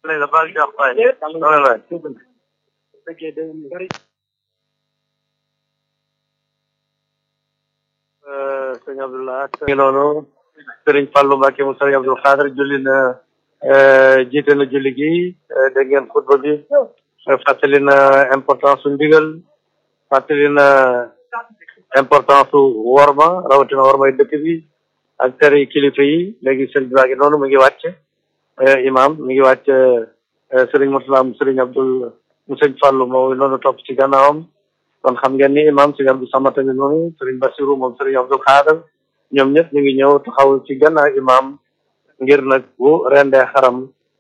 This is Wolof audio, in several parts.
la baal jox waay loolu waay sëñ Abdullah ngi noonu sëriñ Fallou Mbacke mu sëriñ Abdul Xaadir julli na jiite na julli gi dégg ngeen xutba bi fàttali na importance su ndigal fàttali na importance su worma rawatina wormay dëkk bi ak tere kilifa yi léegi sëriñ baa ngi noonu mu ngi wàcc imam mi ngi wàcc sëriñ Murtala mu sëriñ Abdul mu sëriñ Fallou moo noonu topp ci gannaawam kon xam ngeen ni imam sëriñ Abdou Samata ngi noonu sëriñ Basiru moom sëriñ Abdul Xaadir ñoom ñëpp ñu ngi ñëw taxaw ci gannaaw imam ngir nag bu rendee xaram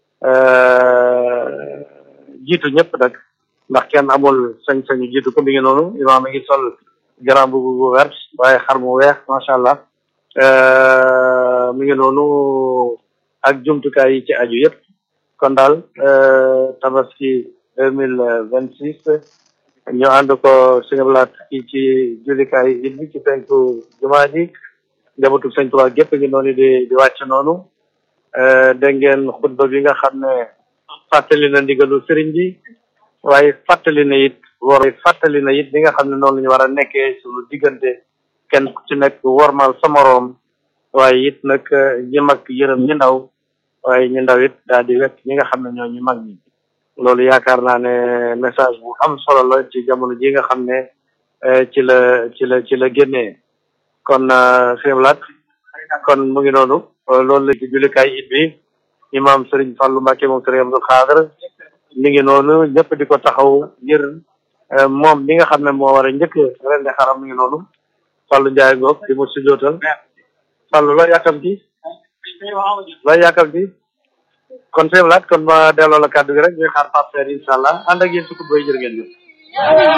jiitu ñëpp nag ndax kenn amul sañ-sañu jiitu ko mi ngi noonu imam mi ngi sol grand bu bu vert waaye xar mu weex macha allah mi ngi noonu ak jumtukaay yi ci aju yëpp kon daal tabaski deux mille vingt six ñu ànd ko suñu blaat fii ci jullikaay it bi ci penku jumaa ji njabootu sëñ Tuubaa gépp ngi noonu di di wàcc noonu dégg ngeen xutba bi nga xam ne fàttali na ndigalu sëriñ bi waaye fàttali na it war fàttali na it li nga xam ne noonu la ñu war a nekkee suñu diggante kenn ku ci nekk wormal sa moroom waaye it nag ñi mag yërëm ñi ndaw waaye ñi ndaw it daal di wekk ñi nga xam ne ñoo ñu mag ñi loolu yaakaar naa ne message bu am solo la ci jamono ji nga xam ne ci la ci la ci la génnee kon xéemlaat kon mu ngi noonu loolu la ci jullikaay it bi imam Serigne Fallou Mbacke moom Serigne Abdou Khadre mi ngi noonu ñëpp di ko taxaw ngir moom li nga xam ne moo war a njëkk ren de xaram mi ngi noonu Fallou Ndiaye ngoog di mu sujootal Fallou loo yàkkamti loo yàkkamti kon xéemlaat kon ma delloo la kàddu gi rek ñuy xaar Pape Seer incha allah ànd ak yéen ci kutba yi jërë ngeen jëf